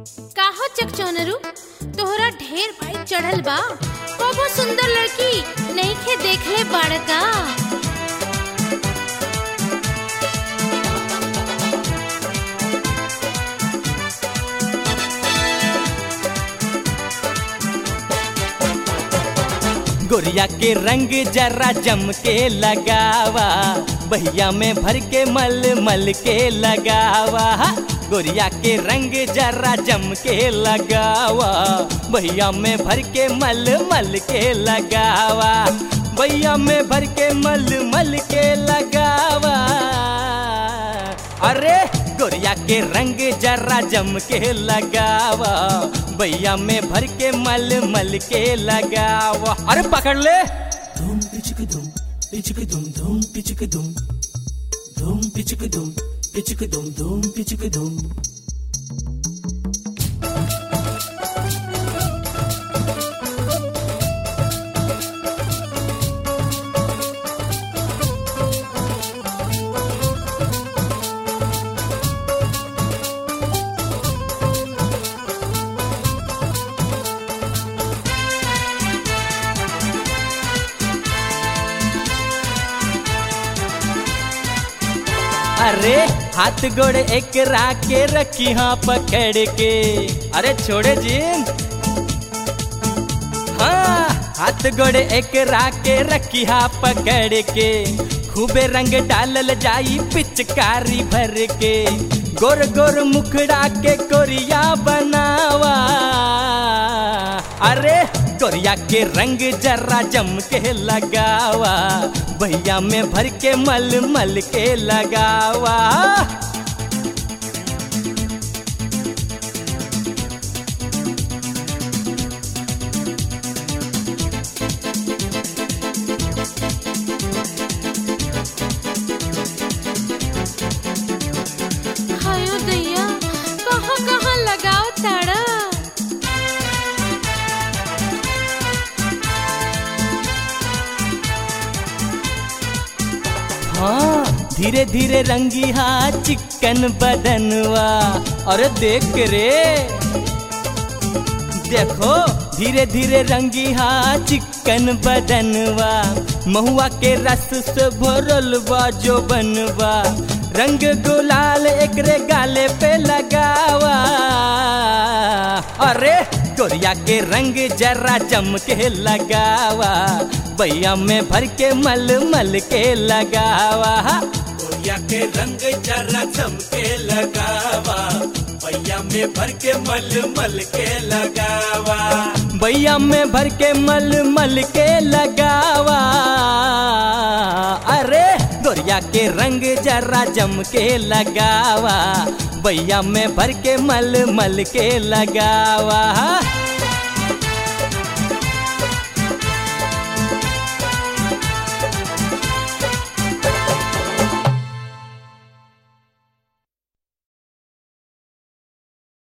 काहो चकचौनरू तोहरा ढेर बाइक चढ़ल बा कबो सुंदर लड़की नहीं खे देखले बाड़का गोरिया के रंग जरा जम के लगावा बहिया में भर के मल मल के लगावा गोरिया के रंग जरा जम के लगावा बहिया में भर के मल मल के लगावा बहिया में भर के मल मल के लगावा अरे गोरिया के रंग जरा जम के लगावा भैया में भर के मल मल के लगावा अरे पकड़ ले धूम पिचक धूम पिचक धूम धूम पिचक धूम धूम पिचक धूम पिचक धूम धूम पिचक धूम अरे हाथ गोड़ एक राके रखी हाँ पकड़ के अरे छोड़े जीन हाँ हाथ गोड़ एक राके रखी हाँ पकड़ के खूबे रंग डालल जाई पिचकारी भर के गोर गोर मुखड़ा के कोरिया बनावा अरे गोरिया के रंग जरा जम के लगावा भैया में भर के मल मल के लगावा हायो दैया कहाँ कहाँ लगाओ ताड़ा हाँ धीरे धीरे रंगी हाँ चिकन बदनवा अरे देख रे देखो धीरे धीरे रंगी हाँ चिकन बदनवा महुआ के रस से भरल बा जो बनवा रंग गुलाल एकरे गाले पे लगावा अरे गोरिया के रंग जरा जम के लगावा भैया में भर के मल मल के लगावा गोरिया के रंग जरा चमके लगावा भैया में भर के मल मल के लगावा भैया में भर के मल मल के लगावा अरे गोरिया के रंग जरा जम के लगावा भैया में भर के मल मल के लगावा